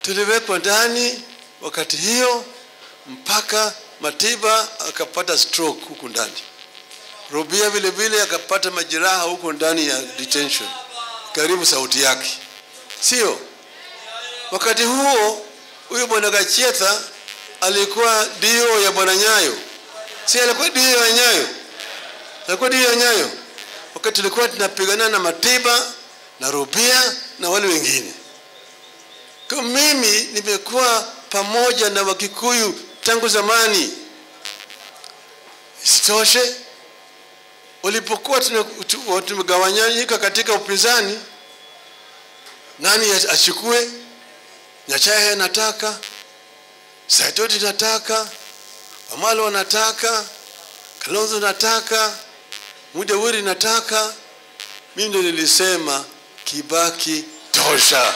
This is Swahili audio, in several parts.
tuliwekwa ndani wakati hiyo mpaka Matiba akapata stroke huku ndani. Rubia vile vile akapata majeraha huko ndani ya detention, karibu sauti yake, sio? Wakati huo huyu bwana Gachetha alikuwa dio ya bwana Nyayo, si alikuwa dio ya Nyayo, alikuwa dio ya Nyayo wakati tulikuwa tunapigana na Matiba na Rubia na wale wengine. Kwa mimi nimekuwa pamoja na Wakikuyu tangu zamani. Isitoshe, walipokuwa tumegawanyika katika upinzani, nani achukue? Nyachae anataka, Saitoti nataka, Wamalo anataka, Kalonzo nataka, Mudawiri nataka. Mimi ndio nilisema Kibaki tosha.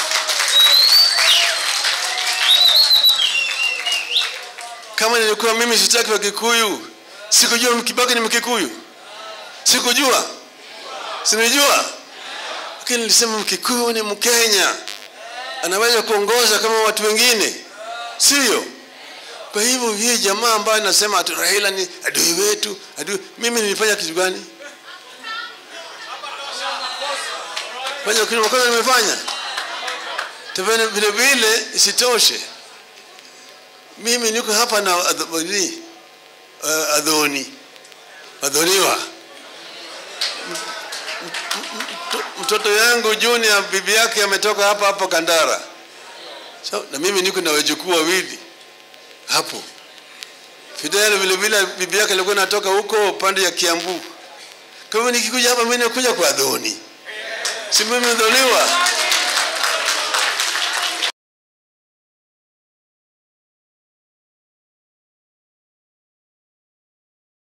Kama nilikuwa mimi sitaki wa Kikuyu, sikujua Kibaki ni Mkikuyu, sikujua, sinijua, lakini nilisema Mkikuyu ni Mkenya, anaweza kuongoza kama watu wengine, sio? Kwa hivyo hii jamaa ambayo inasema ati Raila ni adui wetu, adui, mimi nilifanya kitu gani? Fanya kitu makosa nimefanya? Tena vile vile isitoshe mimi niko hapa na adhoni, uh, adhoni adhoniwa mtoto yangu Junior bibi yake ametoka hapa hapo Kandara, so, na mimi niko na wajukuu wawili hapo. Fidel vile vile bibi yake alikuwa natoka huko pande ya Kiambu. Kwa hivyo nikikuja hapa mimi nakuja kwa adhoni, si mimi dhoniwa